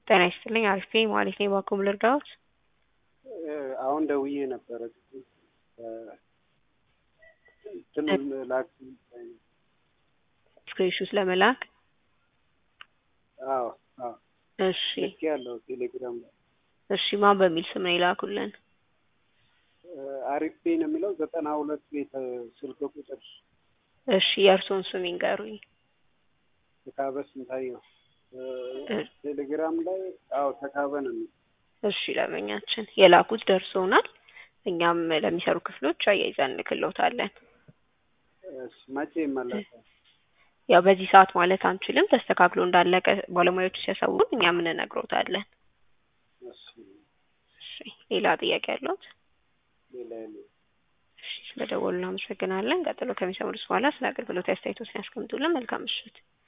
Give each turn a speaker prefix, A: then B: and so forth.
A: ጤና ይስጥልኝ አሪፍ ነኝ ማለት ነኝ። እባክዎ ልርዳዎት?
B: አሁን ደውዬ ነበረ እንትኑን ላክ
A: ስክሪንሹት ለመላክ
B: አዎ አዎ
A: እሺ
B: ልክ ያለው ቴሌግራም ላይ
A: እሺ ማን በሚል ስም ነው የላኩልን?
B: አሪፍ ፔ ነው የሚለው ዘጠና ሁለት ቤት ስልክ ቁጥር
A: እሺ የእርስዎን ስም ይንገሩኝ።
B: ተካበ ስንታየው ቴሌግራም ላይ አዎ ተካበ ነው የሚለው
A: እሺ ለመኛችን የላኩት ደርሶናል። እኛም ለሚሰሩ ክፍሎች አያይዘን እንልክልዎታለን።
B: እሺ መቼ ይመለሳል?
A: ያው በዚህ ሰዓት ማለት አንችልም። ተስተካክሎ እንዳለቀ ባለሙያዎቹ ሲያሳውቁን እኛም እንነግሮታለን።
B: እሺ
A: እሺ ሌላ ጥያቄ ያለዎት?
B: ሌላ የለም።
A: እሺ ስለደወሉ እናመሰግናለን። ቀጥሎ ከሚሰሙት በኋላ ስለ አገልግሎት አስተያየቶችን ያስቀምጡልን። መልካም ምሽት።